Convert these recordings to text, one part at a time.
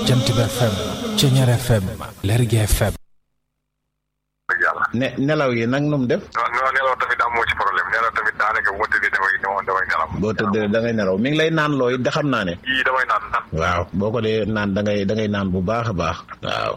Jant bi FM Ceñeer FM Lergui FM dëgg yàlla. ne nelaw yi nag nu mu def. non non nelaw tamit amoo ci problème nelaw tamit daanaka bu ma tëddee damay damay nelaw. boo tëddee da ngay nelaw mi ngi lay naan looy da xam naa ne. yii damay naan naan. waaw boo ko dee naan da ngay da ngay naan bu baax a baax. waaw.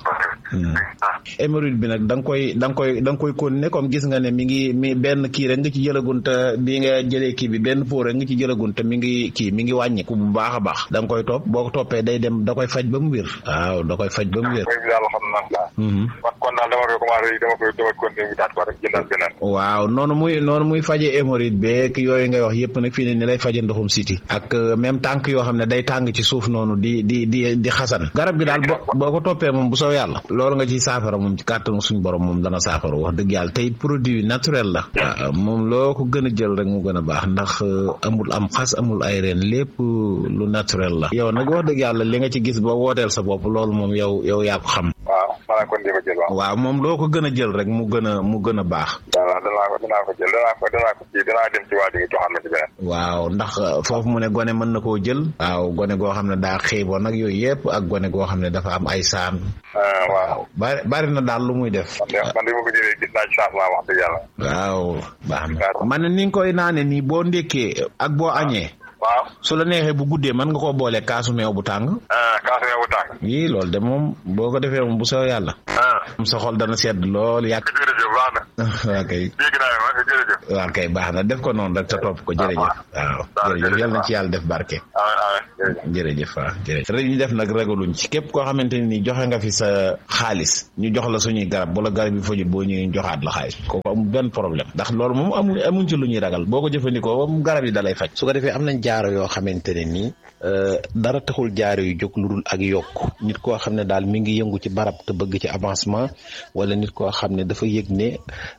hémorroïde bi nag da nga koy da nga koy da nga koy continuer comme gis nga ne mi ngi mi benn kii rek nga ci jëlagun te bi nga jëlee kii bi benn pot rek nga ci jëlagun te mi ngi kii mi ngi wàññiku bu baax a baax. da nga koy topp boo ko toppee day dem da koy faj ba mu wér. waaw da koy faj ba mu wér. mooy daal xam naa ko. kon daal dama koy commencé dama koy dama koy continuer daal ko rek jëndal beneen. waaw noonu muy noonu muy faje hémorroïde beeg yooyu ngay wax yëpp nag fii ne ni lay faje ndoxum siti ak même tànk yoo xam ne day tàng ci suuf noonu di di di di xasan garab gi daal boo boo ko toppee moom bu soo yàlla loolu nga ci saafara moom ci kàttanu suñ borom moom dana saafara wax dëgg yàlla tey produit naturel la waaw moom loo ko gën a jël rek mu gën a baax ndax amul am xas amul ay reen lépp lu naturel la yow nag wax dëgg yàlla li nga ci gis ba wooteel sa bopp loolu moom yow yow yaa ko xam waaw maanaam kon di ko jël waaw. waaw moom loo ko gën a jël rek mu gën a mu gën a baax waaw danaa ko danaa ko jël danaa ko danaa ko kii danaa dem ci waa ji nga joxaat ma ci beneen. waaw ndax foofu mu ne gone mën na koo jël waaw gone goo xam ne daa xiiboon nag yooyu yëpp ak gone goo xam ne dafa am ay saan waaw. bari bari na daal lu muy def man de man de ma ko jëlee gis naa ci changement wax dëgg yàlla. waaw baax na man ne ni nga koy naane nii boo ndékkee ak boo añee waaw. su la neexee bu guddee mën nga koo boole kaasu meew bu tàng kaasu meew bu tàng. yii loolu de moom boo ko defee moom bu soo yàlla am sa xol dana sedd lool yàq jërëjëf baax na. waa kay dégg naa ne ma jërëjëf. waa kay baax na def ko noonu rek te topp ko jërëjëf waaw jërëjëf yal na ci yàlla def barke amiin amiin jërëjëf. jërëjëf waaw jërëjëf rek ñu def nag ragaluñ ci képp koo xamante ne nii joxe nga fi sa xaalis ñu jox la suñuy garab bu la garab yi fajul boo ñëwee ñu joxaat la xaalis kooku amul benn problème ndax loolu moom amul amuñ ci lu ñuy ragal boo ko jëfandikoo moom garab yi dalay faj su ko defee am nañ jaaro yoo xamante ne nii dara taxul jaaro yu jóg lu dul ak yokk nit koo xam ne daal mi ngi yëngu ci barab te bëgg ci avancement wala nit koo xam ne dafa yëg ne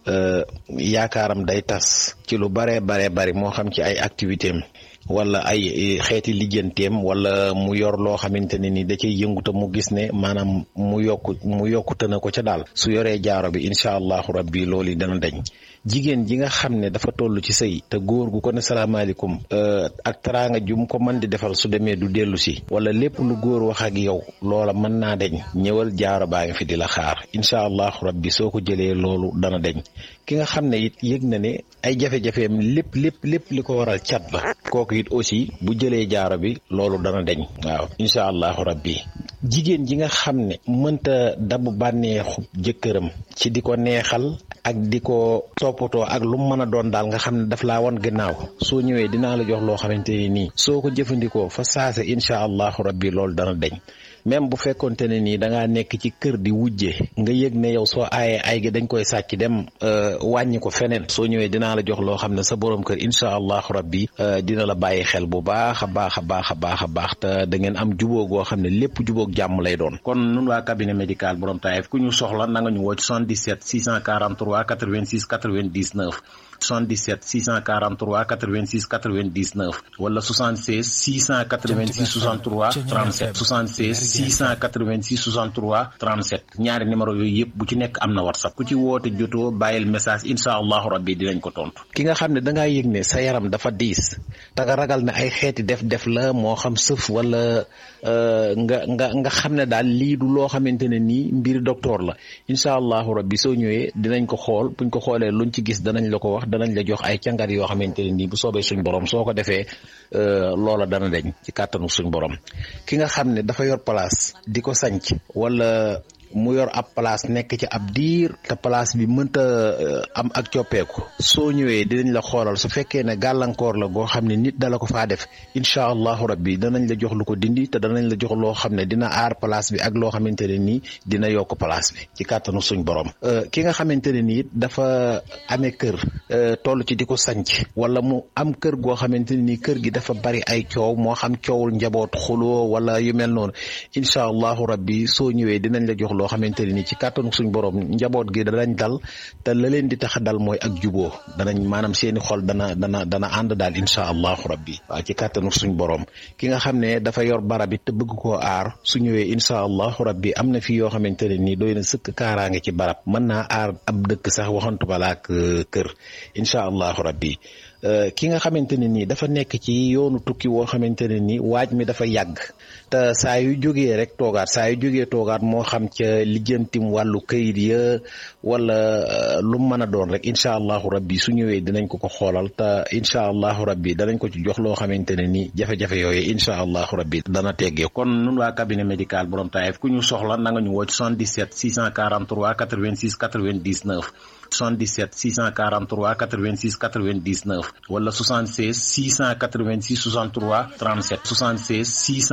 yaakaaram day tas ci lu baree baree bari moo xam ci ay activité am wala ay xeeti lijjanteem wala mu yor loo xamante ne ni da cay yëngu te mu gis ne maanaam mu yokku mu yokkute na ko ca daal su yoree jaaro bi incha allahu rabbi loolu dana dañ jigéen ji nga xam ne dafa toll ci sëy te góor gu ko ne salaamaaleykum ak teraanga jum ko mën di defal su demee du dellu si wala lépp lu góor wax ak yow loola mën naa deñ ñëwal jaaro baa ngi fi di la xaar incha allahu rabbi soo ko jëlee loolu dana deñ ki nga xam ne it yëg na ne ay jafe-jafeem lépp lépp lépp li ko waral cat la kooku it aussi bu jëlee jaaro bi loolu dana deñ waaw incha allahu rabbi jigéen ji nga xam ne mënta dabu bànneexu jëkkëram ci di ko neexal ak di ko toppatoo ak lu mu mën a doon daal nga xam ne daf laa wan gannaaw soo ñëwee dinaa la jox loo xamante ne nii soo ko jëfandikoo fa saase incha allahu rabbi loolu dana deñ même bu fekkonte ne nii da ngaa nekk ci kër di wujje nga yëg ne yow soo aayee ay gi dañ koy sàcc dem wàññi ko feneen soo ñëwee dinaa la jox loo xam ne sa borom kër incha allahu rabbi dina la bàyyi xel bu baax a baax a baax a baax a baax te da ngeen am jubóo goo xam ne lépp jubóog jàmm lay doon. kon nun waa cabinet médical borom Taïf ku ñu soxla na nga ñu woo ci 77 643 86 99. 77 643 86 99 wala 76 686 63 37 76 686 63 37 ñaari numéro yooyu yëpp bu ci nekk am na whatsapp ku ci woote jotoo bàyyil message incha allahu rabbi dinañ ko tontu. ki nga xam ne da ngaa yëg ne sa yaram dafa diis te nga ragal ne ay xeeti def-def la moo xam sëf wala nga nga nga xam ne daal lii du loo xamante ne nii mbir docteur la incha allahu rabbi soo ñëwee dinañ ko xool buñ ko xoolee luñ ci gis danañ la ko wax. danañ la jox ay càngat yoo xamante ne nii bu soobee suñ borom soo ko defee loola dana deñ ci kàttanu suñ borom ki nga xam ne dafa yor place di ko sanc wala mu yor ab place nekk ci ab diir te place bi mënta am ak coppeeku soo ñëwee dinañ la xoolal su fekkee ne gàllankoor la goo xam ne nit dala ko faa def incha allahu rabbi danañ la jox lu ko dindi te danañ la jox loo xam ne dina aar place bi ak loo xamante ne nii dina yokk place bi ci kàttanu suñ borom ki nga xamante ne nii dafa amee kër toll ci di ko sanc wala mu am kër goo xamante ne nii kër gi dafa bari ay coow moo xam coowul njaboot xuloo wala yu mel noonu incha allahu rabbi soo ñëwee dinañ la jox loo xamante ne ni ci kàttanu suñ borom njaboot gi danañ dal te la leen di tax a dal mooy ak juboo danañ maanaam seeni xol dana dana dana ànd daal incha allahu rabbi waaw ci kàttanu suñ borom ki nga xam ne dafa yor barab it te bëgg koo aar su ñëwee incha allahu rabbi am na fi yoo xamante ne nii doy na sëkk kaaraange ci barab mën naa aar ab dëkk sax waxantu bala ak kër incha allahu rabbi ki nga xamante ne nii dafa nekk ci yoonu tukki woo xamante ne nii waaj mi dafa yàgg te saa yu jógee rek toogaat saa yu jógee toogaat moo xam ca lijjantim wàllu kayit ya wala lu mën a doon rek incha allahu rabbi su ñëwee dinañ ko ko xoolal te incha allahu rabbi danañ ko ci jox loo xamante ne nii jafe-jafe yooyu incha allahu rabbi dana teggee kon nun waa cabinet médical borom taayef ku ñu soxla na nga ñu woo ci 77 643 86 99 77 643 86 99 wala 76 686 63 37 76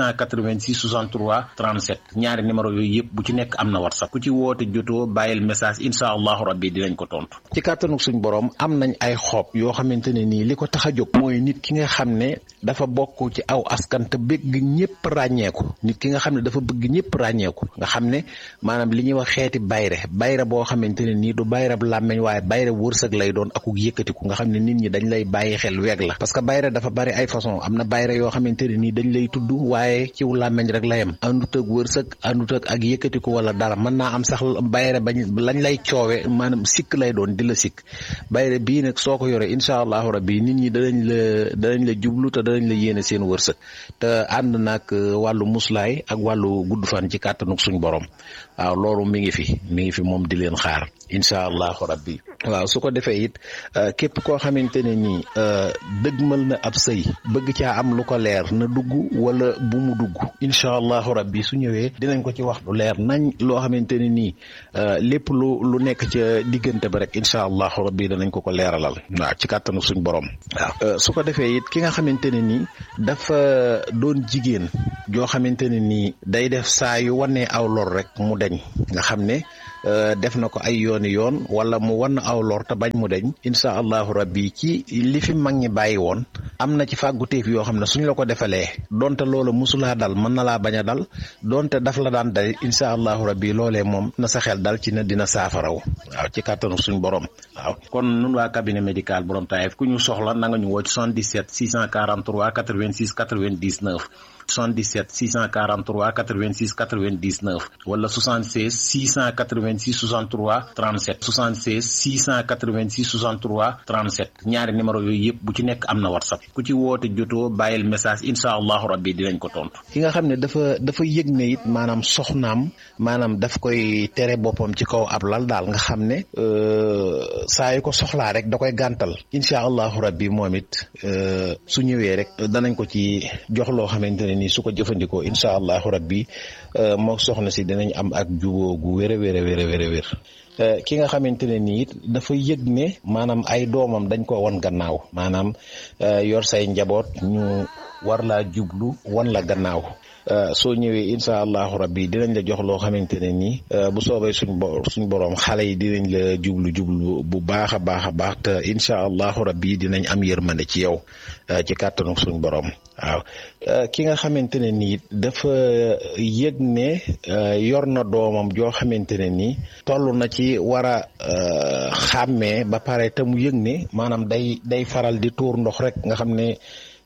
686 63 37 ñaari numéro yooyu yëpp bu ci nekk am na whatsapp ku ci woote jotoo bàyyil message incha allahu rabbi dinañ ko tontu. ci kàttanu suñ borom am nañ ay xob yoo xamante ne nii li ko tax a jóg mooy nit ki nga xam ne dafa bokk ci aw askan te bëgg ñëpp ràññeeku nit ki nga xam ne dafa bëgg ñëpp ràññeeku nga xam ne maanaam li ñuy wax xeeti bayre bayre boo xamante ne nii du bayre làmmeñ waaye bayre wërsëg lay doon akuk yëkkatiku nga xam ne nit ñi dañ lay bàyyi xel weeg la parce que bayre dafa bari ay façon am na bayre yoo xamante ne nii dañ lay tudd waaye ciw làmmeñ rek la yem àndut ak wërsëg àndut ak ak yëkkatiku wala dara mën naa am sax bayre bañ lañ lay coowe maanaam sikk lay doon di la sikk bayre bii nag soo ko yoree incha allahu rabbi nit ñi danañ la danañ la jublu te danañ la yéene seen wërsëg te ànd nag wàllu muslaay ak wàllu gudd fan ci kàttanuk suñ borom waaw loolu mi ngi fi mi ngi fi moom di leen xaar incha allahu rabbi waaw su ko defee it képp koo xamante ne nii dëgmal na ab sëy bëgg caa am lu ko leer na dugg wala bu mu dugg incha allahu rabbi su ñëwee dinañ ko ci wax lu leer nañ loo xamante ne nii lépp lu lu nekk ca diggante ba rek incha allahu rabbi danañ ko ko leeralal waaw ci kàttanu suñ borom waaw su ko defee it ki nga xamante ne nii dafa doon jigéen joo xamante ne nii day def saa yu wanee aw lor rek mu deñ nga xam ne def na ko ay yooni yoon wala mu wan aw lor te bañ mu deñ incha allahu rabbi ci li fi mag ñi bàyyi woon am na ci fàgguteef yoo xam ne suñ la ko defalee donte loola musulaa dal mën na laa bañ a dal donte daf la daan dal incha allahu rabbi loolee moom na sa xel dal ci na dina saafaraw waaw ci kàttanu suñ borom waaw kon nun waa cabinet médical borom taayef ku ñu soxla na nga ñu woo ci 77 643 86 99 77 643 86 99 wala 76 686 63 37 76 686 63 37 ñaari numéro yooyu yëpp bu ci nekk am na whatsapp ku ci woote jotoo bàyyil message incha allahu rabbi dinañ ko tontu. ki nga xam ne dafa dafa yëg ne it maanaam soxnaam maanaam daf koy tere boppam ci kaw ab lal daal nga xam ne saa yu ko soxlaa rek da koy gàntal incha allahu rabbi moom it su ñëwee rek danañ ko ci jox loo xamante ne nii su ko jëfandikoo incha allahu rabbi moo soxna si dinañ am ak juboo gu wér a wér a wér a wér a wér ki nga xamante ne nii it dafa yëg ne maanaam ay doomam dañ ko wan gannaaw maanaam yor say njaboot ñu war laa jublu wan la gannaaw soo ñëwee incha allahu rabbi dinañ la jox loo xamante ne nii bu soobee suñ bo suñ borom xale yi dinañ la jublu jublu bu baax a baax a baax te incha allahu rabbi dinañ am yërmande ci yow ci kàttanu suñ borom waaw ki nga xamante ne nii dafa yëg ne yor na doomam joo xamante ne nii toll na ci war a xàmmee ba pare te mu yëg ne maanaam day day faral di tuur ndox rek nga xam ne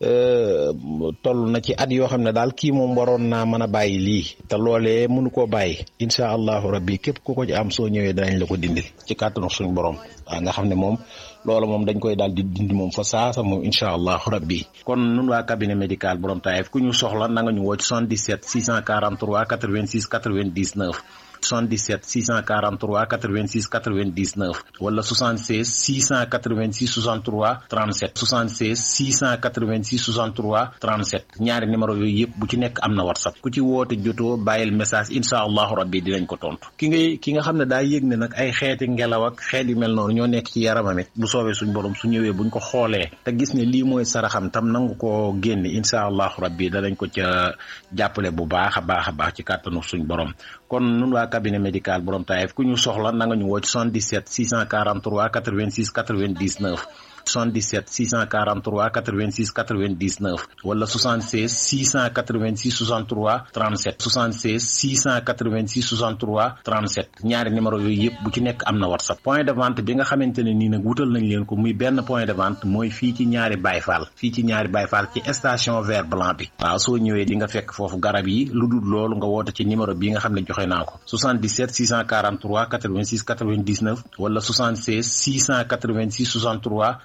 toll na ci at yoo xam ne daal kii moom waroon naa mën a bàyyi lii te loolee mënu koo bàyyi incha allahu rabbi képp ku ko ci am soo ñëwee danañ la ko dindil ci kàttanu suñu borom waaw nga xam ne moom loola moom dañ koy daal di dindi moom fa saasa moom incha allahu rabbi kon nun waa cabinet médical borom taayef ku ñu soxla na nga ñu woo ci 77 643 86 99 77 643 86 99 wala 76 686 63 37 76 686 63 37 ñaari numéro yooyu yëpp bu ci nekk am na whatsapp ku ci woote jotoo bàyyil message incha allahu rabbi dinañ ko tontu ki ngay ki nga xam ne daa yëg ne nag ay xeeti ngelaw ak xeet yu mel noonu ñoo nekk ci yaramam it bu soobee suñ borom su ñëwee buñ ko xoolee te gis ne lii mooy saraxam tam nangu koo génne incha allahu rabbi danañ ko ca jàppale bu baax a baax a baax ci kàttanu suñ borom kon nun waa cabinet médical borom taayef ku ñu soxla na nga ñu woo ci 77 643 86 99 77 643 86 99 wala 76 686 63 37 76 686 63 37 ñaari numéro yooyu yëpp bu ci nekk am na whatsapp point de vente bi nga xamante ne nii nag wutal nañ leen ko muy benn point de vente mooy fii ci ñaari bayfaal fii ci ñaari bayfaal ci station vert blanc bi waaw soo ñëwee di nga fekk foofu garab yi lu dul loolu nga woote ci numéro bi nga xam ne joxe naa ko 77 643 86 99 wala 76 686 63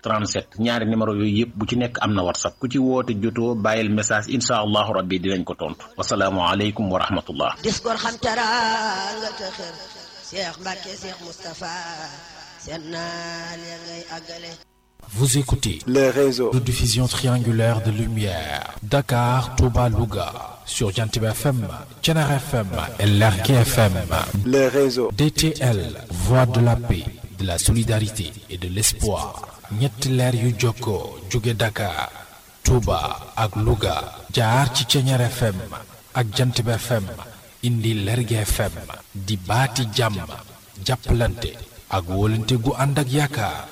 37 ñaari numéro yooyu yëpp bu ci nekk am na whatsapp ku ci woote jotoo bàyyil message incha allahu rabbi dinañ ko tontu wasalaamu aleykum wa rahmatullah dis gor xam teraanga te xër Cheikh Mbacke Cheikh Moustapha seen naal ya ngay àggale Vous écoutez les réseaux de diffusion triangulaire de lumière Dakar, Touba, Louga sur Jantib FM, Thiénare FM et Lergui FM. les réseaux DTL, voix de la paix, de la solidarité et de l'espoir. ñetti leer yu jokkoo jóge Dakar, Touba ak Louga jaar ci Thiénare FM ak Jantib FM indi Lergui FM di baati jàmm jàppalante ak wóolante gu ànd ak yaakaar.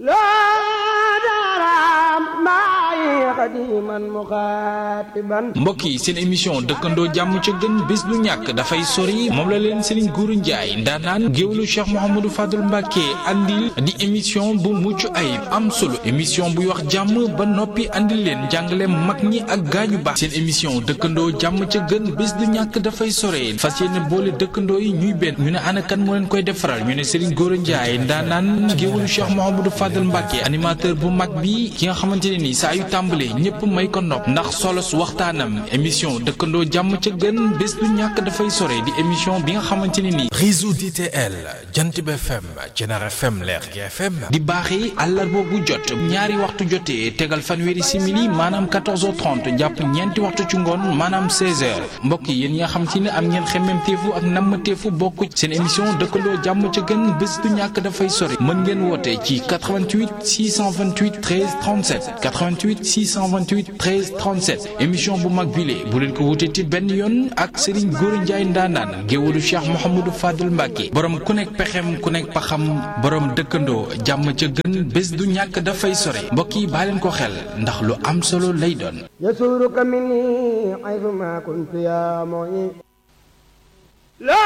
mbokk yi seen émission dëkkandoo jàmm ca gën bés du ñàkk dafay sori moom la leen Serigne Gourou Ndiaye ndaanaan géwlu Cheikh Mouhamadou Fadul Mbacke andil di émission bu mucc ayib am solo émission buy wax jàmm ba noppi andil leen jàngale mag ñi ak gaañu baax seen émission dëkkandoo jàmm ca gën bés du ñàkk dafay sore fas yéene boole dëkkandoo yi ñuy benn ñu ne ana kan moo leen koy defaral ñu ne Serigne Gourou Ndiaye ndaanaan géwlu Cheikh Mouhamadou Fadul Mbacke animateur bu mag bi ki nga xamante ne ni saa yu tàmbalee ñëpp may ko nopp ndax solos waxtaanam émission dëkkandoo jàmm ca gën bés du ñàkk dafay sore di émission bi nga xamante ne ni réseau DTL Jantib FM Thiénare FM Lergui FM di baaxee àllarba bu jot ñaari waxtu jotee tegal fanweeri simili maanaam 14h30 jàpp ñeenti waxtu ci ngoon maanaam 16h mbokk yi yéen ñi nga xam ci ne am ngeen xemmemteefu ak nammateefu bokk seen émission dëkkandoo jàmm ca gën bés du ñàkk dafay sore mën ngeen woote ci 88 628 13 37 88 628 13 37 émission bu mag bile bu leen ko wutee ci benn yoon ak Serigne Gourou Ndiaye ndaanaan géwalu Cheikh Mouhamadou Fadul Mbacke borom ku nekk pexem ku nekk paxam borom dëkkandoo jàmm ca gën bés du ñàkk dafay sore mbokk yi baa leen ko xel ndax lu am solo lay doon. يسورك مني حيثما كنت يا معين لا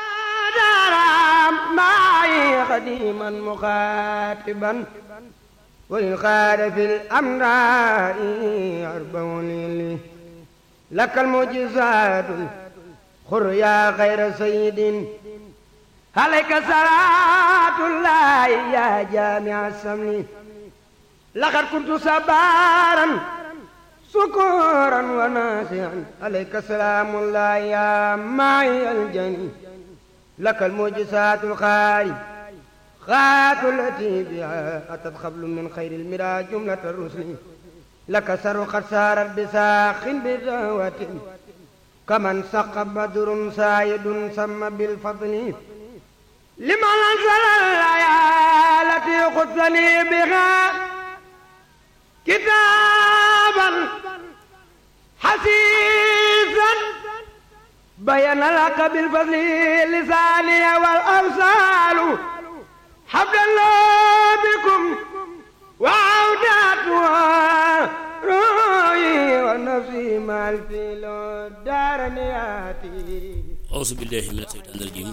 درام معي قديما مخاطبا والخار في الأمراء أربعون لك المعجزات خر يا خير سيد عليك صلاة الله يا جامع السمن لقد كنت صبارا سكورا وناسعا عليك سلام الله يا معي الجني لك المعجزات الخارج خات التي بها أتت خبل من خير المرى جملة الرسل لك سر قد سارت بساخ بدعوة كمن سق بدر سايد سم بالفضل لمن أنزل الآيات التي خذني بها كتابا حسيسا بين لك بالفضل لساني والأمثال حبل الله بكم وعوداتها روحي ونفسي مع الفيل دارنياتي أعوذ بالله من الشيطان الرجيم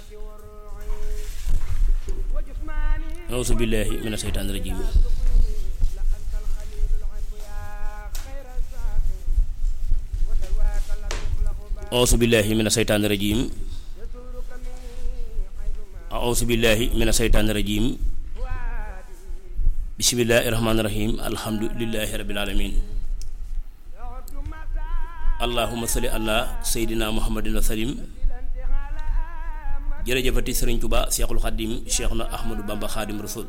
أعوذ بالله من الشيطان الرجيم أعوذ بالله من الشيطان الرجيم أعوذ بالله من الشيطان الرجيم بسم الله الرحمن الرحيم الحمد لله رب العالمين اللهم صل على سيدنا محمد وسلم jërëjëfati sëriñ Tuba Seexul Xaddim Seexuna Ahmadu Bamba Xaadim Rasul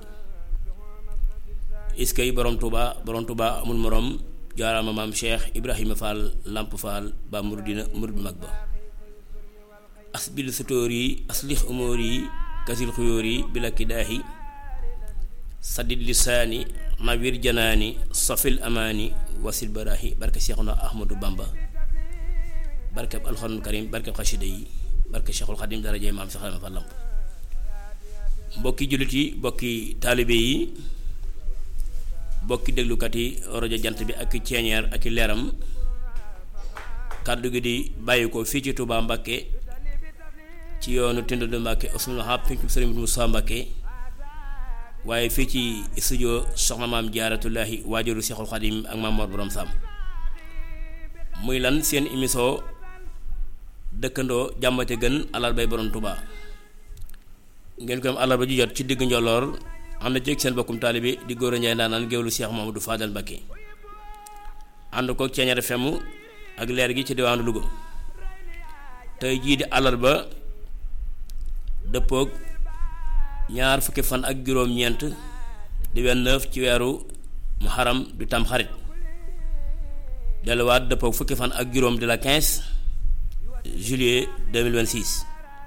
iskay borom Tuba borom Tuba amul morom jaaraama maam Cheikh Ibrahima Fall Lamp Fall ba muridina murid mag ba asbil sutóor yi aslix umóor yi kasil xuyóor yi bila kidaahi sadid lisaani nawir janaani safil amaani wasil baraahi barke Seexuna Ahmadu Bamba barkeb alxuraanul karim barkeb xasida yi barke Cheikhul Xadim darajee maam Cheikh Ibrahima Fall Lamp mbokki jullit yi mbokki taalibe yi mbokki déglukat yi rajo jant bi ak ceeñeer ak leeram kàddu gi di bàyyi ko fii ci Touba Mbakke ci yoonu Tindou Mbakke Ousseynou Wahab fi ci Sëriñ Moussa Mbakke waaye fii ci studio soxna maam Jaaratullaahi waajuru Cheikhul Xadim ak maam Mor Borom Sam muy lan seen émission dëkkandoo jàmmate gën alal bay borom Touba ngeen ko am àllarba ju jot ci diggu njoloor ànd ceeg seen bokkum taalibe di góor a njaay ndaanaan géwlu Cheikh Mamadou Fadal Mbacké ànd ko Ceeñeer FM ak leer gi ci diwaanu Louga tey jii di àllarba dëppoog ñaar fukki fan ak juróom-ñeent di 29 ci weeru muharam du tam xarit delluwaat dëppoog fukki fan ak juróom di la 15 juillet 2026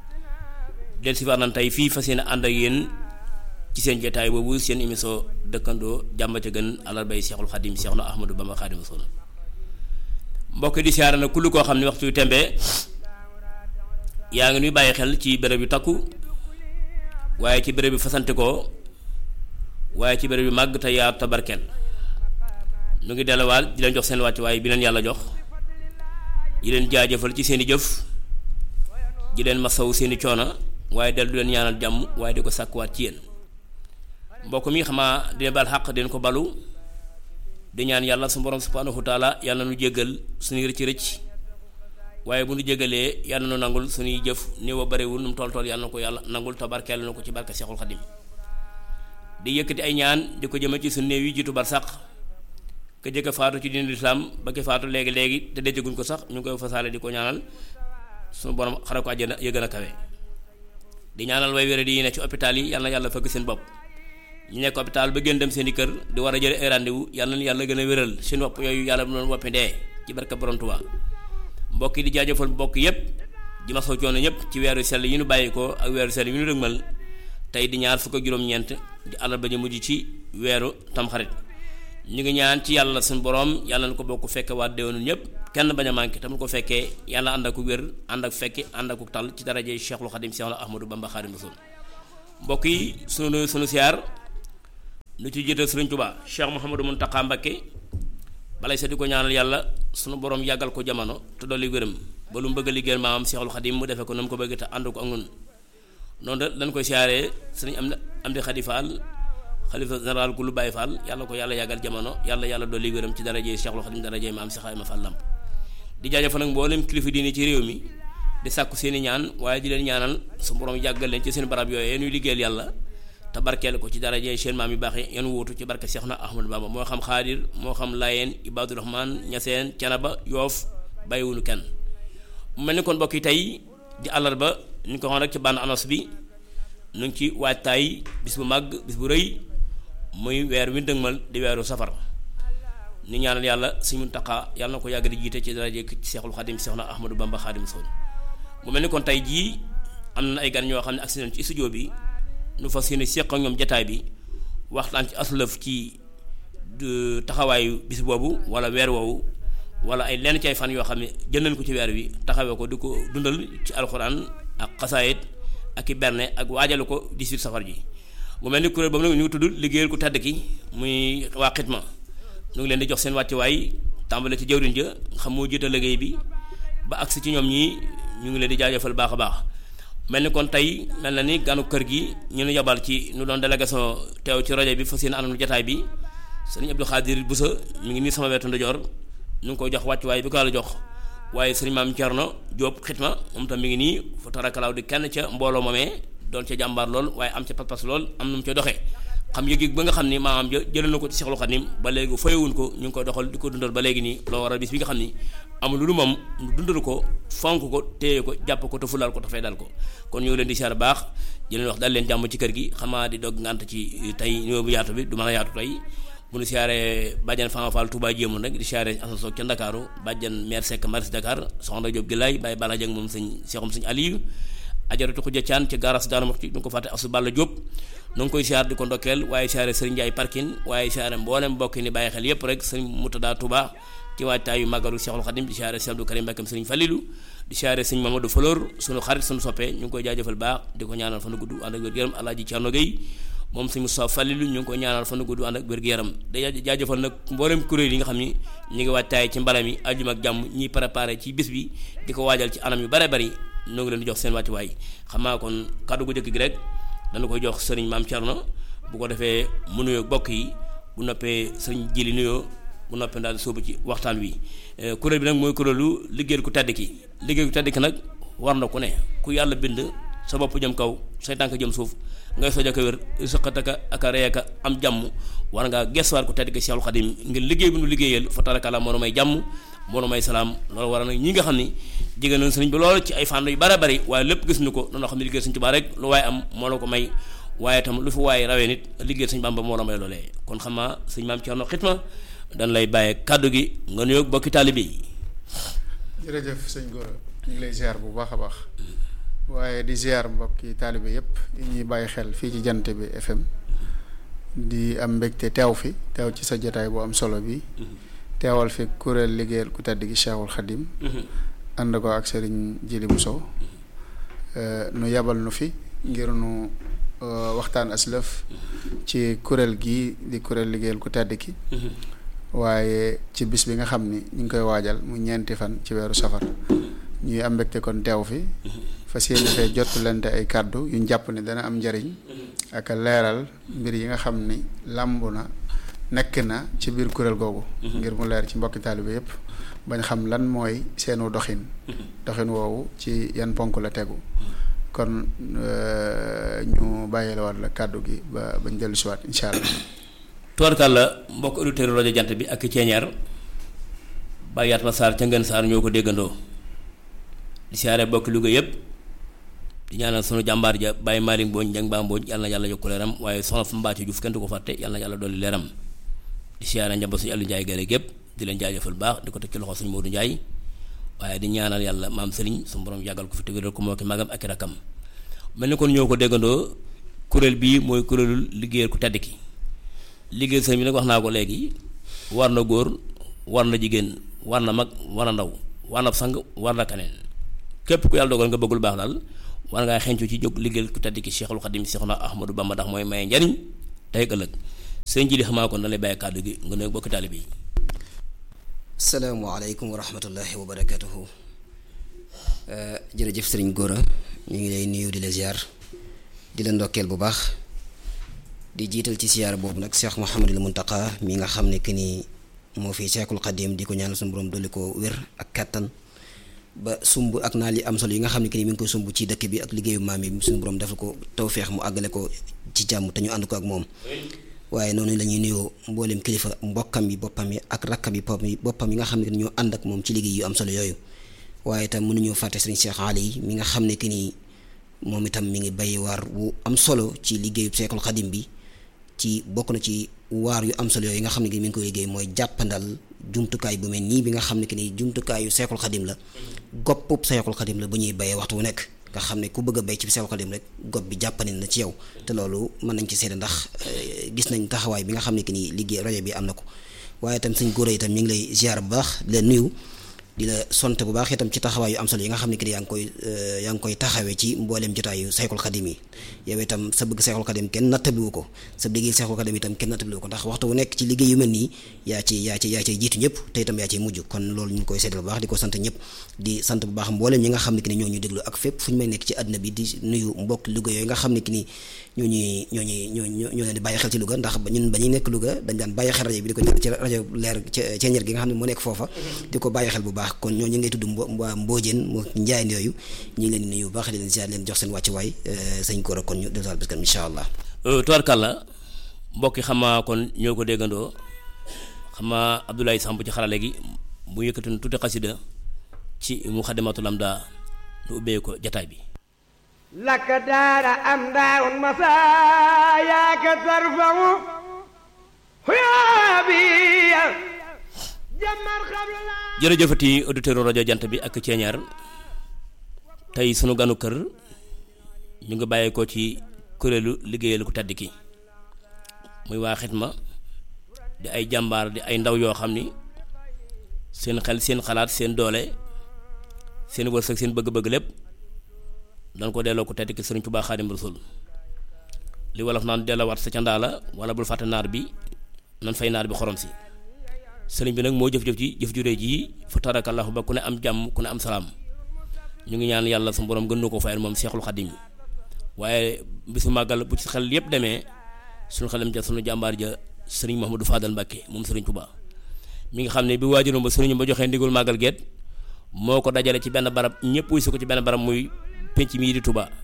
del si war nañ tey fii fas yéene ànd ak yéen ci seen jotaay boobu seen émission dëkkandoo jàmm ca gën àllarbay Seexul Xadim Seex na Ahmadou Bamba Xaadimu Rasuul mbokk di siyaare na kullu koo xam ne waxtu yu tembe yaa ngi nuy bàyyi xel ci béréb yu takku waaye ci béréb yu fasante ko waaye ci béréb yu màgg te yaa tabarkeel nu ngi delluwaat di leen jox seen wàccuwaay bi leen yàlla jox di leen jaajëfal ci seen i jëf di leen masawu seen i coono waaye dellu leen ñaanal jàmm waaye di ko sàkkuwaat ci yéen mbokk mi xamaa dina baal xaq den ko balu di ñaan yàlla su borom subhanahu wa taala yàlla nu jéggal suñuy rëcc rëcc waaye bu nu jéggalee yàlla nu nangul suñuy jëf néew a bariwul nu mu toll toll yàlla na ko yàlla nangul te barkeel na ko ci barke Seexul Xadim di yëkkati ay ñaan di ko jëme ci suñu néew yi jiitu bar sax ka jëkk faatu ci diine lislaam ba ki faatu léegi léegi te dencaguñ ko sax ñu ngi koy fasaale di ko ñaanal suñu borom xare ko àjjana ya gën a kawe di ñaanal way wéré di yi ne ci hôpital yi yàlla na yàlla fëgg seen bopp ñu nekk hôpital ba gën dem seen i kër di war a jële ay rendez-vous yàlla na yàlla gën a wéral seen wopp yooyu yàlla bu doon woppi dee ci barka borom Tuubaa mbokk yi di jaajëfal mbokk yépp di ma soo coono ñëpp ci weeru sell yi ñu bàyyi ko ak weeru sell yi ñu dëgmal tey di ñaar fukk ak juróom-ñeent di àllarba ñu mujj ci weeru tamxarit ñu ngi ñaan ci yàlla suñu borom yàlla na ko bokk fekke waa déwénu ñëpp kenn bañ a manqué tamit ko fekkee yàlla ànd ak ku wér ànd ak fekki ànd ak ku tal ci daraje Cheikhul Khadim Cheikh Ahmadou Bamba Khadim Rasul mbokk yi sunu sunu siyaar lu ci jiital Sëriñ Tuubaa Cheikh Mouhamadou Mountakha Mbacké balay sa di ko ñaanal yàlla sunu borom yàggal ko jamono te dolli wéram ba lu mu bëgg a liggéeyal maamam Cheikhul Khadim mu defee ko na mu ko bëgg te ànd ko ak ñun noonu da dañ koy siyaaree sëriñ am am di Khady Fall xalifa général ku lu Baye Fall yàlla ko yàlla yàggal jamono yàlla yàlla dolli wéram ci darajee Cheikhul Khadim darajee maam Cheikh Ibrahima Fall Lamp di jaajëfal nag mboolem kilifa diine ci réew mi di sàkku seeni ñaan waaye di leen ñaanal su borom yàggal leen ci seen barab yooyu ñuy liggéeyal yàlla te barkeel ko ci darajee seen maam yu baax yi yan wuutu ci barke Cheikh na Ahmadou Bamba moo xam xaadir moo xam Layeen Ibadu Rahman Ñaseen Canaba Yoof bàyyiwunu kenn mu mel ni kon mbokk yi tey di àllarba ñu ko xam rek ci bande annonce bi nu ngi ci waajtaay bis bu màgg bis bu rëy muy weer wi dëgmal di weeru safar ni ñaanal yàlla suñu Muntaxa yàlla na ko yàgg di jiite ci daraje ci Seexul Xadim Seex na Ahmadou Bamba Xadim Rasul mu mel ni kon tey jii am na ay gan ñoo xam ne agsi nañ ci studio bi nu fas yéene seq ak ñoom jataay bi waxtaan ci aslëf ci taxawaayu bis boobu wala weer woowu wala ay lenn ci ay fan yoo xam ne jël nañ ko ci weer wi taxawee ko di ko dundal ci alxuraan ak xasaayit ak i berne ak waajalu ko 18 safar ji mu mel ni kuréel boobu nag ñu ngi tudd liggéeyal ku tedd ki muy waa xitma ñu ngi leen di jox seen wàccuwaay tàmbale ci jawriñ ja xam moo jiite liggéey bi ba agsi ci ñoom ñii ñu ngi leen di jaajëfal baax a baax mel ni kon tey mel na ni ganu kër gi ñu nu yabal ci nu doon délégation teew ci rajo bi fas yéene anam jataay bi sëriñ Abdou Khadir Boussa mi ngi nii sama wetu ndajoor ñu ngi koy jox wàccuwaay bi ko la jox waaye sëriñ maam Thierno Diop xitma moom tam mi ngi nii fa tarakalaaw di kenn ca mbooloo moomee doon ca jàmbaar lool waaye am ca pas-pas lool am nu mu ca doxee xam yëg-yëg ba nga xam ni maamam ja jëlee na ko ci Seexul Xadim ba léegi fayewuñ ko ñu ngi koy doxal di ko dundal ba léegi nii loo waral bis bi nga xam ni amul lu moom ñu dundal ko fonk ko téye ko jàpp ko te fulaal ko te fay dal ko kon ñu ngi leen di siyaar baax di leen wax dal leen jàmm ci kër gi xamaa di dog ngànt ci tey ñëw bu yaatu bi du mën a yaatu tey bu ñu siyaaree bàjjan Fama Fall Touba jéemoon rek di siyaaree asasoog ca Ndakaaru bàjjan maire Seck Maris Dakar soxna Diop Gilaay bàyyi Bala Jeng moom sëñ Seexum sëñ Aliou ajaratu xuja caan ci garas daana mox ci du ko fàtte asu Balla Diop nu ngi koy siyaar di ko ndokkeel waaye siyaare sëriñ Ndiaye Parkin waaye siyaare mboolem mbokk ni bàyyi xel yépp rek sëriñ Moutada Touba ci waajtaayu màggalu Seexul Xadim di siyaare Sëriñ Abdou Karim Mbakkam sëriñ Fallilu di siyaare sëriñ Mamadou Falor sunu xarit sunu soppee ñu ngi koy jaajëfal baax di ko ñaanal fanu gudd ànd ak wér-gu-yaram Alaaji Cerno Gey moom sëriñ Moussa Fallilu ñu ngi koy ñaanal fanu gudd ànd ak wér-gu-yaram day jaajëfal nag mboolem kuréel yi nga xam ni ñu ngi waajtaay ci mbalam yi ajjuma ak jàmm ñiy préparé ci bis bi di ko waajal ci anam yu bare bari ñoo ngi leen di jox seen wàccuwaay xam naa kon kàddu gu jëkk gi rek dana koy jox sëriñ Maam Cerno bu ko defee mu nuyoo bokk yi bu noppee sëriñ Jili nuyoo bu noppee daal di sóobu ci waxtaan wi kuréel bi nag mooy kuréelu liggéeyal ku tedd ki liggéey ku tedd ki nag war na ku ne ku yàlla bind sa bopp jëm kaw say tànk jëm suuf ngay soj aka wér sëqataka aka reeka am jàmm war ngaa gestuwaat ko tedd ki Seexul Xadim ngir liggéey bi nu liggéeyal fa tarakala moo nu may jàmm moo nu may salaam loolu war na ñi nga xam ni jigéen nañ sëriñ bi loolu ci ay fànn yu bare bari waaye lépp gis ñu ko noonu xam ne liggéey Sëriñ Tuubaa rek lu waaye am moo la ko may waaye tam lu fi waaye rawee nit liggéey Sëriñ Bamba moo la may loolee kon xam naa sëñ maam Cerno Xitma dañ lay bàyyee kàddu gi nga nuyoog bokki taalibe yi jërëjëf sëñ Gora ñu ngi lay ziar bu baax a baax waaye di ziar mbokki taalibe yëpp yi ñuy bàyyi xel fii ci jant bi FM di am mbégte teew fi teew ci sa jotaay bu am solo bi teewal fi kuréel liggéeyal ku tedd gi Cheikhul Khadim ànd ko ak sëriñ Jili Bousso nu yabal nu fi ngir nu waxtaan aslëf ci kuréel gi di kuréel liggéeyal ku tedd ki waaye ci bis bi nga xam ni ñu ngi koy waajal mu ñeenti fan ci weeru safar ñuy am mbégte kon teew fi fas yéene fee jottulante ay kàddu yu ñu jàpp ni dana am njariñ ak leeral mbir yi nga xam ni làmb na nekk na ci biir kuréel googu ngir mu leer ci mbokki taalibe yépp bañ xam lan mooy seenu doxin doxin woowu ci yan ponk la tegu kon ñu bàyyi la waat la kàddu gi ba bañ dellu siwaat incha allah tubarkàlla mbokk auditeurs rajo jant bi ak ceeñeer Baye Yatma Sarr ca Ngën Sarr ñoo ko déggandoo di siyaare bokki Louga yëpp di ñaanal sunu jàmbaar ja Baye Malick Mbodj njang baa Mbodj yàlla na yàlla yokku leeram waaye soxna fa Mbacke Diouf kenn du ko fàtte yàlla na yàlla dolli leeram di siyaare njaboot suñu Aliou Ndiaye gare gépp di leen jaajëfal baax di ko teg ci loxo suñu Modou Ndiaye waaye di ñaanal yàlla maam Serigne suñu borom yàggal ko fi tëgëral ko moo ki magam ak i rakam mel ni kon ñoo ko déggandoo kuréel bii mooy kuréelu liggéeyal ku tedd ki liggéey sëñ bi nag wax naa ko léegi war na góor war na jigéen war na mag war na ndaw war na sang war na kaneen képp ku yàlla dogal nga bëggul baax daal war ngaa xencu ci jóg liggéeyal ku tedd ki Cheikhul Khadim Cheikhuna Ahmadou Bamba ndax mooy maye njariñ tey ëllëg sëñ ji di xamaa kon na lay bàyyi kàddu gi nga nuyu bokki taalibe yi salaamaaleykum wa rahmatullahi wa barakatuhu jërëjëf sëriñ Gora ñu ngi lay nuyu di la ziar di la ndokkeel bu baax di jiital ci siyaar boobu nag Cheikh Mouhamadul Muntaqa mi nga xam ne que ni moo fi Cheikhul Khadim di ko ñaanal suñu borom dolli ko wér ak kattan ba sumb ak naa li am solo yi nga xam ne que ni mi ngi koy sumb ci dëkk bi ak liggéeyu maam yi suñu borom defal ko tawféex mu àggale ko ci jàmm te ñu ànd ko ak moom. waaye noonu la ñuy nuyoo mboolem kilifa mbokkam yi boppam yi ak rakkam yi boppam yi boppam yi nga xam ne ñoo ànd ak moom ci liggéey yu am solo yooyu waaye itam mënuñoo fàtte sëriñ Cheikh Ali mi nga xam ne que ni moom itam mi ngi bay waar wu am solo ci liggéeyu Cheikhul Khadim bi. ci bokk na ci waar yu am solo yooyu nga xam ne mi ngi koy liggéey mooy jàppandal jumtukaay bu mel nii bi nga xam ne que ni jumtukaayu seexul xadim la goppub seexul xadim la bu ñuy bayee waxtu wu nekk nga xam ne ku bëgg a bay ci seexul xadim rek gopp bi jàppandi na ci yow te loolu mën nañ ci seede ndax gis nañ taxawaay bi nga xam ne que ni liggéey rajo bi am na ko waaye itam suñ góor itam ñu ngi lay ziar bu baax di la nuyu di la sant bu baax itam ci taxawaay yu am solo yi nga xam ne que ni yaa ngi koy yaa ngi koy taxawee ci mbooleem jotaayu seexul xadim yi yow itam sa bëgg seexul xadim kenn nattabliwu ko sa liggéey seexul xadim itam kenn nattabliwu ko ndax waxtu wu nekk ci liggéey yu mel nii yaa ci yaa ci yaa ciy jiitu ñëpp te itam yaa ciy mujj kon loolu ñu ngi koy seddal bu baax di ko sant ñëpp di sant bu baax mbooleem ñi nga xam ne que ni ñoo ñu déglu ak fépp fu ñu may nekk ci àdduna bi di nuyu mbokk Louga yooyu nga xam ne que ni ñoo ñuy ñoo ñuy ñoo ñoo leen di bàyyi xel ci Louga ndax ñun ba ñuy nekk Louga dañ daan bàyyi xel rajo bi di ko ci rajo leer ceeñeer gi nga xam ne moo nekk foofa di ko bàyyi xel bu baax kon ñoo ñu ngay tudd waa mboojeen moo njaayeen yooyu ñu ngi leen di nuyu bu baax di leen ziar leen jox seen wàcc waay sëñ Gora kon ñu delluwaat biskan incha allah tubarkàlla mbokk yi xamaa kon ñoo ko déggandoo xamaa Abdoulaye Samb ci xarale gi bu yëkkati tuuti xasida ci Muxaddamatul Amda nu ubbee ko jataay bi لك دار أمداء مساياك ترفع حيابي جمر قبل jërëjëfati auditeur rajo jant bi ak ceeñaar tey sunu ganu kër ñu ngi bàyyi ko ci kuréelu liggéeyal ku tedd ki muy waa xitma di ay jàmbaar di ay ndaw yoo xam ni seen xel seen xalaat seen doole seen wërsëg seen bëgg-bëgg lépp dan ko delloo ku tedd ki sëriñ Tuubaa Xaadim Rasuul li wolof naan delloowaat sa ca ndaa la wala bul fàtte naar bi nan fay naar bi xorom si sëriñ bi nag moo jëf-jëf ji jëf ju réy ji fa tarakallahu ba ku ne am jàmm ku ne am salaam ñu ngi ñaan yàlla su borom gën na ko fayal moom Seexul Xadim waaye bisu màggal bu ci xel yépp demee suñu xelam ja suñu jàmbaar ja sëriñ Mouhamadou Fadal Mbacke moom sëriñ Touba mi nga xam ne bi waajuram ba sëriñ ba joxee ndigul màggal geet moo ko dajale ci benn barab ñëpp wuy si ko ci benn barab muy penc mii di Touba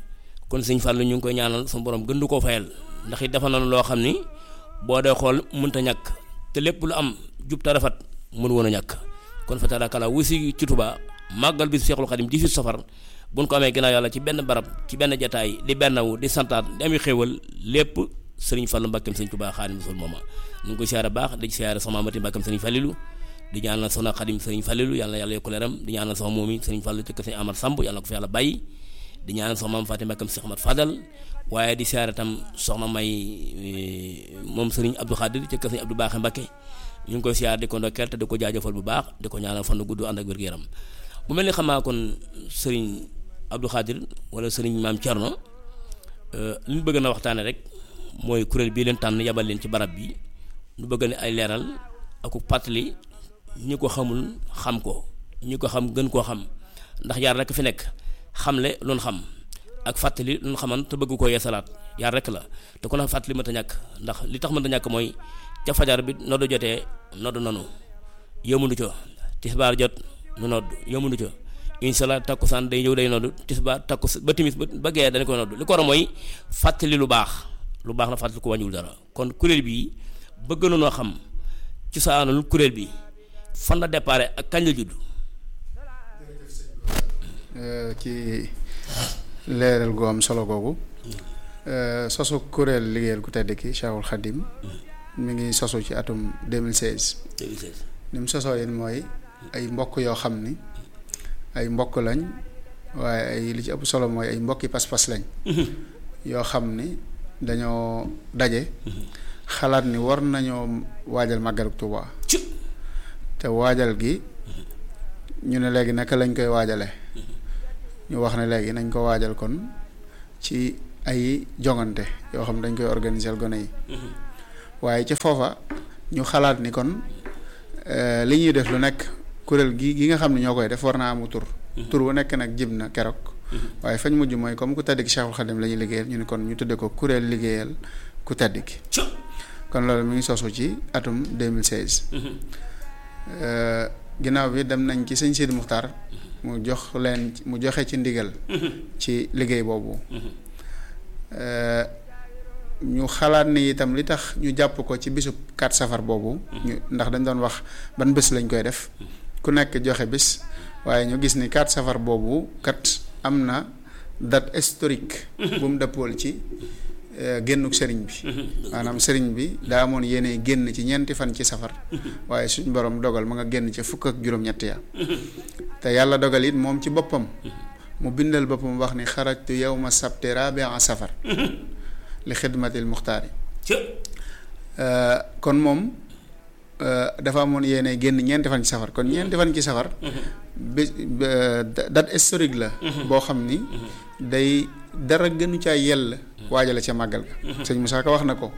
kon sëñ Fallou ñu ngi koy ñaanal suñu borom gën du koo fayal ndax it dafa noonu loo xam ni boo dee xool mënta ñàkk te lépp lu am jub te rafet mën woon a ñàkk kon fa tabaarkalla wusi ci Touba màggal bi Seexul Xadim 18 safar buñ ko amee ginnaaw yàlla ci benn barab ci benn jataay di bennawu di santaat di ami xéewal lépp sëriñ Fallou Mbakkeem sëriñ Touba Xaadimu Rasuul mooma ñu ngi koy siyaare baax di siyaare sama mati Mbakkeem sëriñ Fallilu di ñaanal soxna Xadim sëriñ Fallilu yàlla na yàlla yokk leeram di ñaanal sama moom yi sëriñ Fallu ci kër sëriñ Amar Samb yàlla na ko fi yàlla bàyyi di ñaanal soxna maam Fatima Mbakkeem Cheikh Ahmad Fadal waaye di siyaare tam soxna may moom sëriñ Abdou Khadir ci kër sëriñ Abdou Baaxe Mbakke ñu ngi koy siyaare di ko ndokkeel te di ko jaajëfal bu baax di ko ñaanal fan gudd ànd ak wér-gu-yaram bu mel ni xamaa kon sëriñ Abdou Khadir wala sëriñ maam Thierno li ñu bëgg na waxtaane rek mooy kuréel bii leen tànn yabal leen ci barab bi ñu bëgg ne ay leeral ak pàttali ñi ko xamul xam ko ñi ko xam gën koo xam ndax yaar rek fi nekk xamle loon xam ak fàttali loon xaman te bëgg koo yeesalaat yaar rek la te ku na fàttali mënta ñàkk ndax li tax mënta ñàkk mooy ca fajar bi noddu jotee noddu nanu yëmunu co tisbaar jot nu nodd yëmunu co inshallah takkusaan day ñëw day noddu tisbaar takkus ba timis ba gee dañ koy noddu li ko war a mooy fàttali lu baax lu baax na fàttali ko wàññiwul dara kon kuréel bii bëgg na noo xam ci saanul kuréel bi fan la déparé ak kañ la judd ci leeral gu am solo googu sosu kuréel liggéeyal ku tedd ki Cheikhul Khadim mi ngi sosu ci atum 2016 2016 ni mu sosoo yéen mooy ay mbokk yoo xam ni ay mbokk lañ waaye ay li ci ëpp solo mooy ay mbokki pas-pas lañ yoo xam ni dañoo daje xalaat ni war nañoo waajal màggalu Tuuba te waajal gi ñu ne léegi naka lañ koy waajale ñu wax ne léegi nañ ko waajal kon ci ay jongante yoo xam dañ koy organiser gone yi waaye ci foofa ñu xalaat ni kon li ñuy def lu nekk kuréel gi gi nga xam ne ñoo koy def war naa amu tur tur bu nekk nag jib na keroog waaye fañ mujj mooy comme ku tedd ki Cheikhul Khadim la ñuy liggéeyal ñu ne kon ñu tudde ko kuréel liggéeyal ku tedd ki kon loolu mi ngi sosu ci atum 2016 ginnaaw bi dem nañ ci sëñ Sidi Muxtaar mu jox leen mu joxe ci ndigal ci liggéey boobu ñu xalaat ni itam li tax ñu jàpp ko ci bisub 4 safar boobu ñu ndax dañ doon wax ban bés lañ koy def ku nekk joxe bis waaye ñu gis ni 4 safar boobu kat am na date historique bu mu dëppool ci génnuk sëriñ bi maanaam sëriñ bi daa amoon yéene génn ci ñeenti fan ci safar waaye suñ borom dogal ma nga génn ci fukk ak juróom-ñett ya te yàlla dogal it moom ci boppam mu bindal boppam wax ni xarajtu yawma sabti rabia safar li xidmatil muxtaari kon moom dafa amoon yéene génn ñeenti fan ci safar kon ñeenti fan ci safar bi date historique la boo xam ni day dara gënu caa yell waajale ca màggal ga sëñ Moussa Ka wax na ko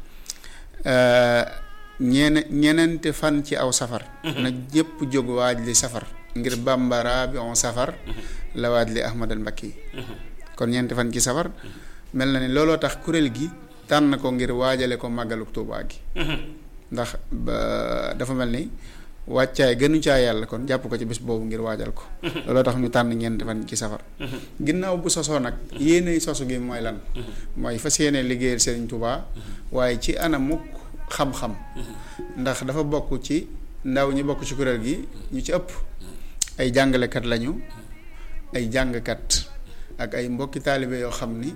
ñeene ñeneenti fan ci aw safar na ñëpp jóg waaj li safar ngir bambara bi on safar la waaj li ahmadal mbakki kon ñeenti fan ci safar mel na ni looloo tax kuréel gi tànn ko ngir waajale ko màggalu Tuubaa gi ndax dafa mel ni wàccaay gënu caa yàlla kon jàpp ko ci bés boobu ngir waajal ko looloo tax ñu tànn ñeenti fan ci safar ginnaaw bu sosoo nag yéene sosu gi mooy lan mooy fas yéene liggéeyal Serigne Touba waaye ci anamuk xam-xam ndax dafa bokk ci ndaw ñi bokk ci kuréel gi ñu ci ëpp ay jàngalekat lañu ay jàngkat ak ay mbokki taalibe yoo xam ni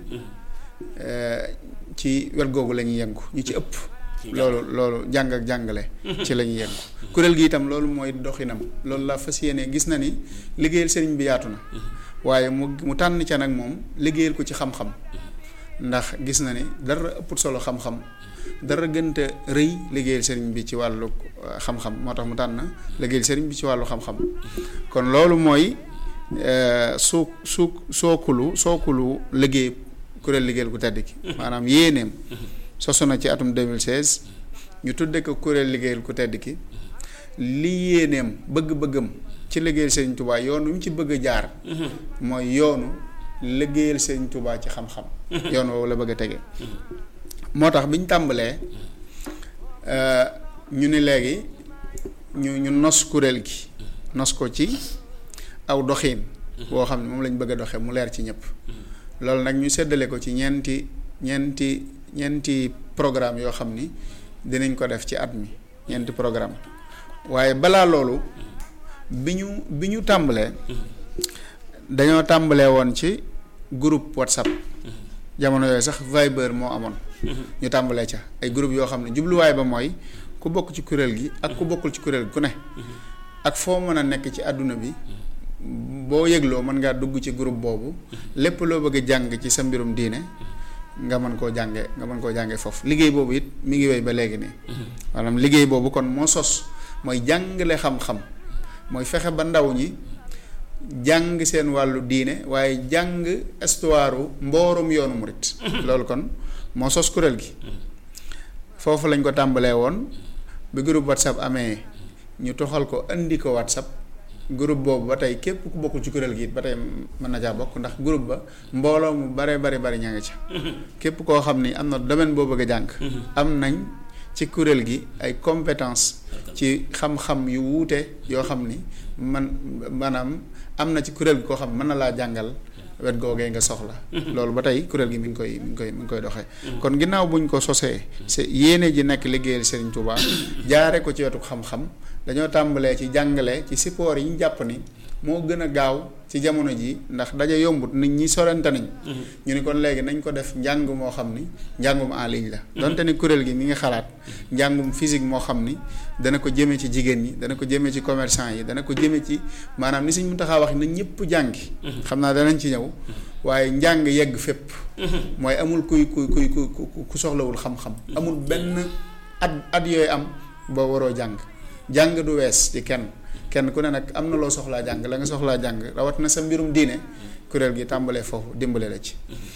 ci wet googu la ñuy yëngu ñu ci ëpp loolu loolu jàng ak jàngale ci la ñuy yëngu kuréel gi itam loolu mooy doxinam loolu la fas yéene gis na ni liggéeyal sëriñ bi yaatu na waaye mu mu tànn ca nag moom liggéeyal ko ci xam-xam ndax gis na ni dara ëpput solo xam-xam dara gënta rëy liggéeyal sëriñ bi ci wàllu xam-xam moo tax mu tànn liggéeyal sëriñ bi ci wàllu xam-xam kon loolu mooy suu suu sookulu sookulu liggéey kuréel liggéeyal ku tedd ki maanaam yéeneem sosu na ci atum 2016 ñu tudde ko kuréel liggéeyal ku tedd ki li yéeneem bëgg-bëggam ci liggéeyal Sëriñ Tubaa yoonu mu ci bëgg a jaar mooy yoonu liggéeyal Sëriñ Tubaa ci xam-xam yoon woowu la bëgg a tege moo tax bi ñu tàmbalee ñu ni léegi ñu ñu nos kuréel gi nos ko ci aw doxiin boo xam ne moom lañ bëgg a doxee mu leer ci ñëpp loolu nag ñu séddale ko ci ñeenti ñeenti ñeenti programme yoo xam ni dinañ ko def ci at mi ñeenti programme waaye balaa loolu bi ñu bi ñu tàmbalee dañoo tàmbalee woon ci groupe whatsapp jamono yooyu sax Viber moo amoon ñu tàmbalee ca ay groupe yoo xam ne jubluwaay ba mooy ku bokk ci kuréel gi ak ku bokkul ci kuréel gi ku ne ak foo mën a nekk ci àdduna bi boo yëgloo mën ngaa dugg ci groupe boobu lépp loo bëgg a jàng ci sa mbirum diine nga mën koo jànge nga mën koo jànge foofu liggéey boobu it mi ngi wéy ba léegi nii maanaam liggéey boobu kon moo sos mooy jàngale xam-xam mooy fexe ba ndaw ñi jàng seen wàllu diine waaye jàng histoire mboorum yoonu murit loolu kon moo sos kuréel gi foofu lañ ko tàmbalee woon bi groupe whatsapp amee ñu toxal ko indi ko whatsapp groupe boobu ba tey képp ku bokkul ci kuréel gi it ba tey mën na caa bokk ndax groupe ba mbooloo mu bare bari bari ña nga ca képp koo xam ni am na domaine boo bëgg a jàng am nañ ci kuréel gi ay compétence ci xam-xam yu wuute yoo xam ni man maanaam am na ci kuréel gi koo xam mën na laa jàngal wet googee nga soxla loolu ba tey kuréel gi mi ngi koy mi ngi koy mi ngi koy doxee kon ginnaaw buñ ko sosee c'est yéene ji nekk liggéeyal Serigne Touba jaare ko ci wetu xam-xam dañoo tàmbalee ci jàngale ci support yi ñu jàpp ni moo gën a gaaw ci jamono ji ndax daje yombut nit ñi sorante nañ ñu ni kon léegi nañ ko def njàng moo xam ni njàngum en ligne la donte ni kuréel gi mi ngi xalaat njàngum physique moo xam ni dana ko jëmee ci jigéen ñi dana ko jëmee ci commerçant yi dana ko jëmee ci maanaam ni suñ mun taxaa wax na ñëpp jàngi xam naa danañ ci ñëw waaye njàng yegg fépp mooy amul kuy kuy kuy ku ku soxlawul xam-xam amul benn at at yooyu am ba waroo jàng jàng du wees ci kenn kenn ku ne nag am na loo soxlaa jàng la nga soxlaa jàng rawat na sa mbirum diine kuréel gi tàmbalee foofu dimbale la ci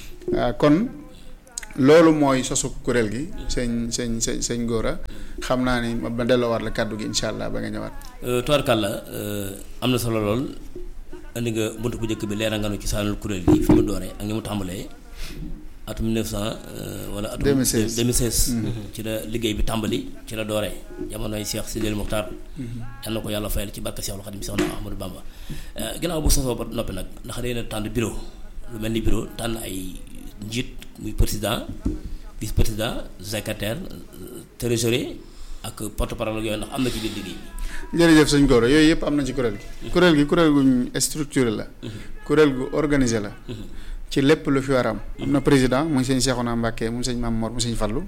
kon loolu mooy sosu kuréel gi sëñ sëñ sëñ sëñ Gora xam naa ni ma delloowaat la kàddu gi incha allah ba nga ñëwaat. Tubaarkàlla am na solo lool indi nga bunt bu njëkk bi leeral nga nu ci saanul kuréel gi fi mu dooree ak ni mu tàmbalee atum 1900 wala atum 2016 2016 ci la liggéey bi tàmbali ci la dooree jamonoy Cheikh Sidil Mokhtar yal na ko yàlla fayal ci barke Cheikhul Khadim Cheikh Ahmadou Bamba ginnaaw bu sosoo ba noppi nag ndax day na tànn bureau lu mel ni bureau tànn ay njiit muy président vice président secrétaire trésorier ak porte parole ak yooyu ndax am na ci biir liggéey bi jërëjëf sëñ Gora yooyu yëpp am na ci kuréel gi kuréel gi kuréel guñ structuré la kuréel gu organisé la ci lépp lu fi war am am na président muy sëñ Cheikhouna Mbacké mu sëñ Mame Mor mu sëñ Fallou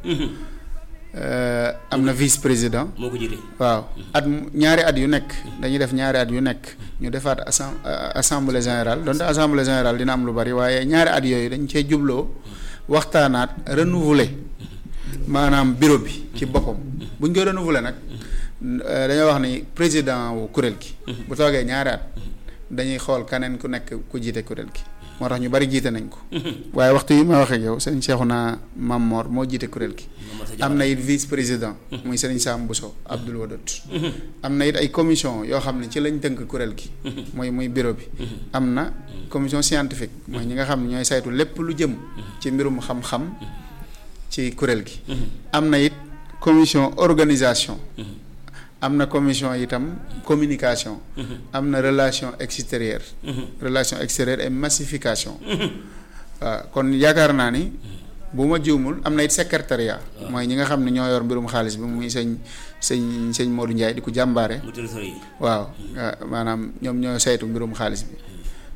am na vice président moo ko jiite waaw at ñaari at yu nekk dañuy def ñaari at yu nekk ñu defaat assem assemblée générale donte assemblée générale dina am lu bari waaye ñaari at yooyu dañ cee jubloo waxtaanaat renouveler maanaam bureau bi ci boppam bu ñu koy renouveler nag dañoo wax ni président wu kuréel gi bu toogee ñaari at dañuy xool keneen ku nekk ku jiite kuréel gi moo tax ñu bari jiite nañ ko waaye waxtu yi ma waxee ak yow sëñ Cheikhouna Mame Mor moo jiite kuréel gi am na it vice président muy sëriñ Sam Bousso Abdoul Wadot am na it ay commission yoo xam ne ci lañ tënk kuréel gi muy muy bureau bi am na commission scientifique mooy ñi nga xam ne ñooy saytu lépp lu jëm ci mbirum xam-xam ci kuréel gi am na it commission organisation am na commission itam communication am na relation extérieure relation extérieure et massification waaw kon yaakaar naa ni bu ma juumul am na it secrétariat mooy ñi nga xam ne ñoo yor mbirum xaalis bi muy sëñ sëñ sëñ Modou Ndiaye di ko jàmbaare waaw maanaam ñoom ñoo saytu mbirum xaalis bi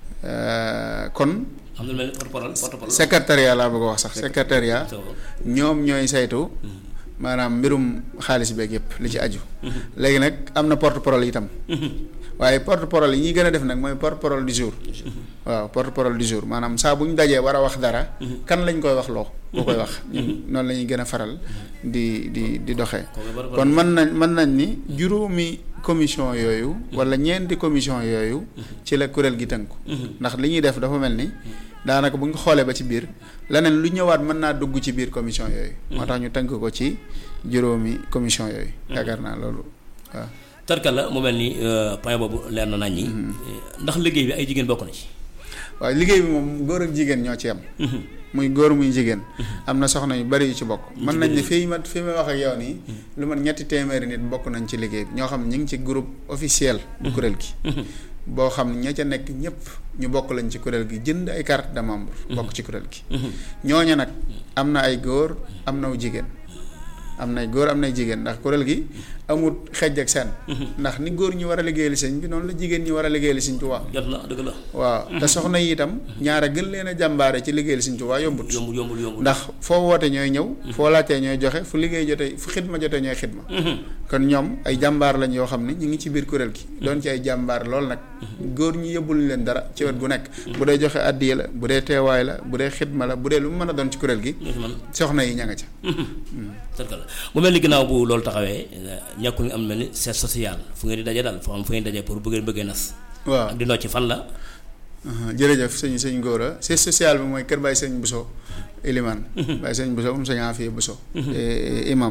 kon am na mel porte-parole porte-parole secrétariat laa bëgg a wax sax secrétariat ñoom ñooy saytu maanaam mbirum xaalis beeg yëpp li ci aju. léegi nag am na porte parole itam. waaye porte parole yi ñuy gën a def nag mooy porte parole du jour. waaw porte parole du jour maanaam saa bu ñu dajee war a wax dara. kan lañ koy wax loo. koo koy wax ñun noonu la ñuy gën a faral di di di doxee. kon mën nañ mën nañ ni juróomi commission yooyu. wala ñeenti commission yooyu. ci la kuréel gi tënku. ndax li ñuy def dafa mel ni. daanaka bu ñu xoolee ba ci biir leneen lu ñëwaat mën naa dugg ci biir commission yooyu. moo tax ñu tënk ko ci juróomi commission yooyu. yaakaar naa loolu waaw. tarkal la mu mel ni point boobu leer na nañ ñi. ndax liggéey bi ay jigéen bokk na ci. waaw liggéey bi moom góor ak jigéen ñoo ci am. muy góor muy jigéen. am na soxna yu bari yu ci bokk. mën nañ ne fii ma fi ma wax ak yow nii. lu man ñetti téeméeri nit bokk nañ ci liggéey bi ñoo xam ne ñu ngi ci groupe officiel. bu kuréel gi. boo xam ne ña ca nekk ñëpp ñu bokk lañ ci kuréel gi jënd ay carte de membre bokk ci kuréel gi ñooña nag am na ay góor am na jigéen am nay góor am nay jigéen ndax kuréel gi amul xejj ak seen ndax ni góor ñi war a liggéeyal sëñ bi noonu la jigéen ñi war a liggéeyal sëñ Tuubaa jot na dëgg la waaw te soxna yi itam ñaara gën leen a jàmbaare ci liggéeyal sëñ Tuubaa yombut yombul yombul yombul ndax foo woote ñooy ñëw foo laajtee ñooy joxe fu liggéey jotee fu xidma jotee ñooy xidma kon ñoom ay jàmbaar lañ yoo xam ne ñu ngi ci biir kuréel gi doon ci ay jàmbaar lool nag góor ñi yóbbul leen dara ci wet gu nekk bu dee joxe addiya la bu dee teewaay la bu dee xidma la bu dee lu mu mën a doon ci kuréel gi soxna yi ña nga ca tarkala mu mel ni ginnaaw bu loolu taxawee ñàkkul nga am mel ni c'est social fu ngeen di daje daal foo xam fu ngeen di daje pour bëggee bëggee nas waaw ak di nocc fan la jërëjëf sëñ sëñ Góora c'est social bi mooy kër Baye Sëñ Bousso Iliman Baye Sëñ Bousso moom sëñ Afia Bousso imam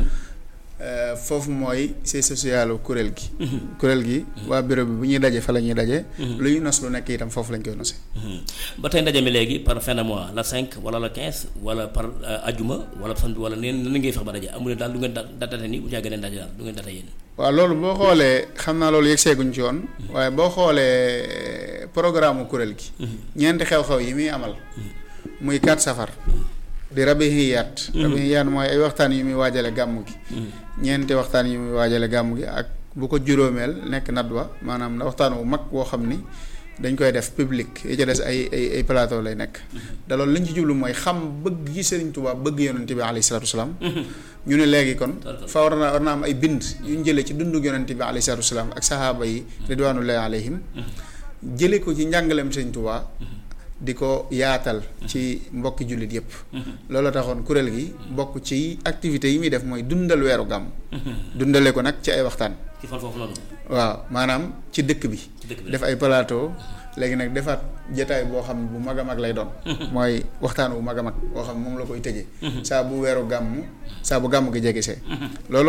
foofu mooy c'est social kuréel gi kuréel gi waa bureau bi bu ñuy daje fa la ñuy daje lu ñu nos lu nekk itam foofu lañ koy nose ba tey ndaje mi léegi par fin de mois la 5 wala la 15 wala par ajuma wala samedi wala neen na ngay fex ba daje amu leen daal du ngeen datate ni bu caa gën daje daal du ngeen data yéen waaw loolu boo xoolee xam naa loolu yegg seeguñ ci yoon waaye boo xoolee programme kuréel gi ñeenti xew-xew yi muy amal muy 4 safar di rabihiyaat rabihiyaat mooy ay waxtaan yu muy waajale gàmm gi ñeenti waxtaan yu muy waajale gàmm gi ak bu ko juróomeel nekk nadwa maanaam waxtaan wu mag woo xam ni dañ koy def public yi ca des ay ay ay plateau lay nekk da loolu li ñu ci jublu mooy xam bëgg gi Sëriñ Tuubaa bëgg yonente bi alayhi salaatu wasalaam ñu ne léegi kon fa war na war na am ay bind yu ñu jëlee ci dundu yonente bi alayhi salaatu wasalaam ak sahaaba yi ridwanullahi alayhim jële ko ci njàngaleem Sëriñ Tuubaa di ko yaatal ci mbokki jullit yépp loolu taxoon kuréel gi bokk ci activités yi muy def mooy dundal weeru gàmm dundale ko nag ci ay waxtaan ci fan foofu noonu waaw maanaam ci dëkk bi def ay plateau léegi nag defaat jataay boo xam ne bu mag a mag lay doon mooy waxtaan bu mag a mag boo xam ne moom la koy tëjee saa bu weeru gàmm saa bu gàmm gi jegesee loolu